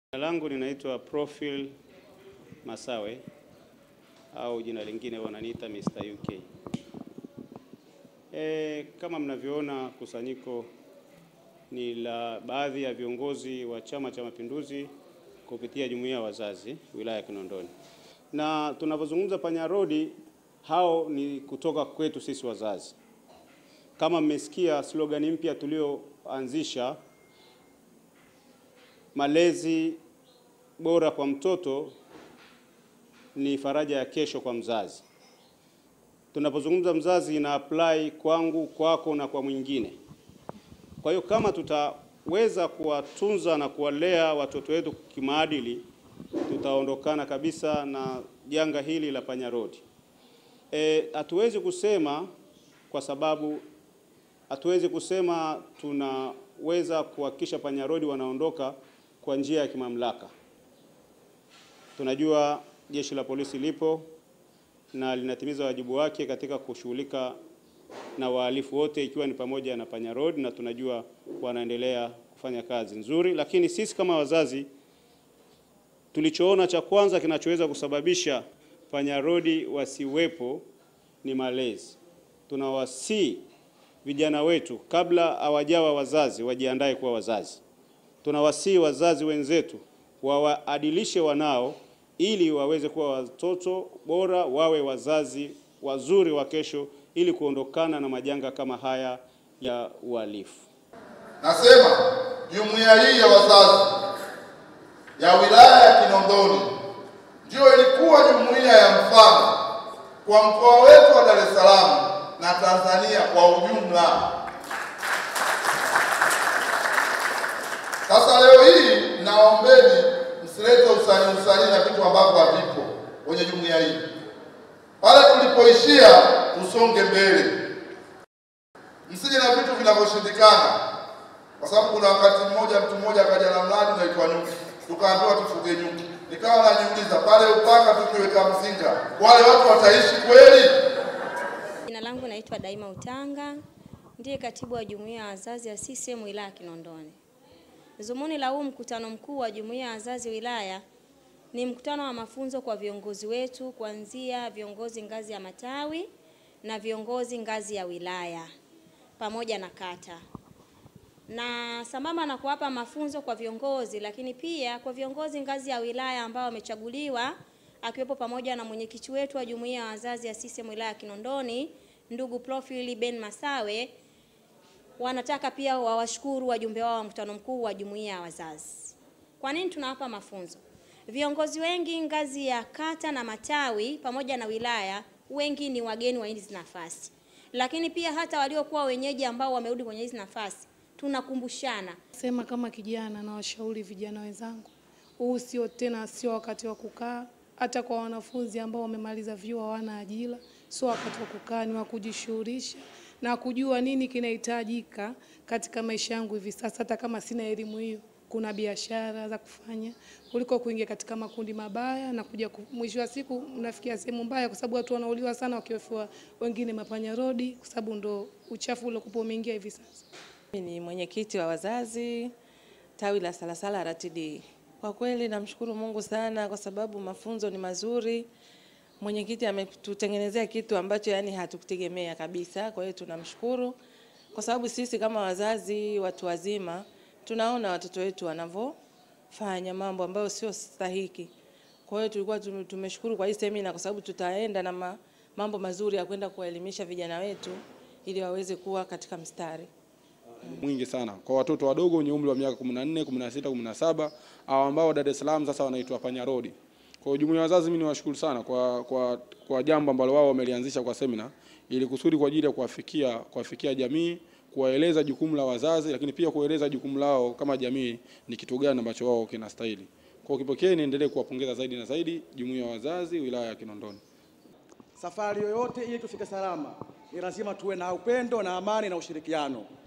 Jina langu ninaitwa Profil Masawe au jina lingine wananiita Mr. UK. E, kama mnavyoona kusanyiko ni la baadhi ya viongozi wa Chama cha Mapinduzi kupitia jumuiya ya wazazi wilaya ya Kinondoni, na tunapozungumza Panya Road, hao ni kutoka kwetu sisi wazazi. Kama mmesikia slogan mpya tulioanzisha malezi bora kwa mtoto ni faraja ya kesho kwa mzazi. Tunapozungumza mzazi, ina apply kwangu, kwako na kwa mwingine. Kwa hiyo kama tutaweza kuwatunza na kuwalea watoto wetu kimaadili, tutaondokana kabisa na janga hili la Panya Road. E, hatuwezi kusema kwa sababu hatuwezi kusema tunaweza kuhakikisha Panya Road wanaondoka kwa njia ya kimamlaka. Tunajua jeshi la polisi lipo na linatimiza wajibu wake katika kushughulika na wahalifu wote ikiwa ni pamoja na Panya Road, na tunajua wanaendelea kufanya kazi nzuri, lakini sisi kama wazazi tulichoona cha kwanza kinachoweza kusababisha Panya Road wasiwepo ni malezi. Tunawasii vijana wetu kabla hawajawa wazazi wajiandae kuwa wazazi. Tunawasii wazazi wenzetu wawaadilishe wanao ili waweze kuwa watoto bora, wawe wazazi wazuri wa kesho, ili kuondokana na majanga kama haya ya uhalifu. Nasema jumuiya hii ya wazazi ya wilaya ya Kinondoni ndiyo ilikuwa jumuiya ya mfano kwa mkoa wetu wa Dar es Salaam na Tanzania kwa ujumla. Sasa leo hii naombeni msilete usanii usanii na vitu ambavyo havipo kwenye jumuiya hii. Pale tulipoishia tusonge mbele, msije na vitu vinavyoshindikana, kwa sababu kuna wakati mmoja mtu mmoja akaja na mradi unaitwa nyuki, tukaambiwa tufuge nyuki. Nikawa najiuliza pale upaka tukiweka mzinga, wale watu wataishi kweli? Jina langu naitwa Daima Utanga, ndiye katibu wa jumuiya ya wazazi ya CCM wilaya ya Kinondoni. Zumuni la huu mkutano mkuu wa jumuiya ya wazazi wilaya ni mkutano wa mafunzo kwa viongozi wetu kuanzia viongozi ngazi ya matawi na viongozi ngazi ya wilaya pamoja na kata, na sambamba na kuwapa mafunzo kwa viongozi, lakini pia kwa viongozi ngazi ya wilaya ambao wamechaguliwa, akiwepo pamoja na mwenyekiti wetu wa jumuiya ya wazazi ya CCM wilaya ya Kinondoni, ndugu Profili Ben Masawe wanataka pia wawashukuru wajumbe wao wa mkutano mkuu wa jumuiya ya wazazi. Kwa nini tunawapa mafunzo? Viongozi wengi ngazi ya kata na matawi pamoja na wilaya, wengi ni wageni wa hizi nafasi, lakini pia hata waliokuwa wenyeji ambao wamerudi kwenye hizi nafasi, tunakumbushana. Sema kama kijana na washauri vijana wenzangu, huu sio tena, sio wakati wa kukaa. Hata kwa wanafunzi ambao wamemaliza vyuo hawana ajira, sio wakati wa kukaa, ni wa kujishughulisha na kujua nini kinahitajika katika maisha yangu hivi sasa. Hata kama sina elimu hiyo, kuna biashara za kufanya kuliko kuingia katika makundi mabaya na kuja ku- mwisho wa siku mnafikia sehemu mbaya, kwa sababu watu wanauliwa sana wakiwefiwa wengine mapanya rodi, kwa sababu ndo uchafu uliokuwa umeingia hivi sasa. Mimi ni mwenyekiti wa wazazi tawi la Salasala RTD. Kwa kweli namshukuru Mungu sana kwa sababu mafunzo ni mazuri. Mwenyekiti ametutengenezea kitu ambacho yani hatukutegemea kabisa. Kwa hiyo tunamshukuru kwa sababu sisi kama wazazi watu wazima tunaona watoto wetu wanavyofanya mambo ambayo sio stahiki. Kwa hiyo tulikuwa tume- tumeshukuru kwa hii semina kwa sababu tutaenda na ma, mambo mazuri ya kwenda kuwaelimisha vijana wetu ili waweze kuwa katika mstari. mwingi sana kwa watoto wadogo wenye umri wa miaka 14, 16, 17 au ambao Dar es Salaam sasa wanaitwa Panya Road. Kwa hiyo jumuiya ya wazazi, mimi niwashukuru sana kwa, kwa, kwa jambo ambalo wao wamelianzisha kwa semina ili kusudi kwa ajili ya kuwafikia kuwafikia jamii, kuwaeleza jukumu la wazazi, lakini pia kueleza jukumu lao kama jamii ni kitu gani ambacho wao kinastahili. Kwa hiyo kipekee niendelee kuwapongeza zaidi na zaidi jumuiya ya wazazi wilaya ya Kinondoni. Safari yoyote ili tufike salama, ni lazima tuwe na upendo na amani na ushirikiano.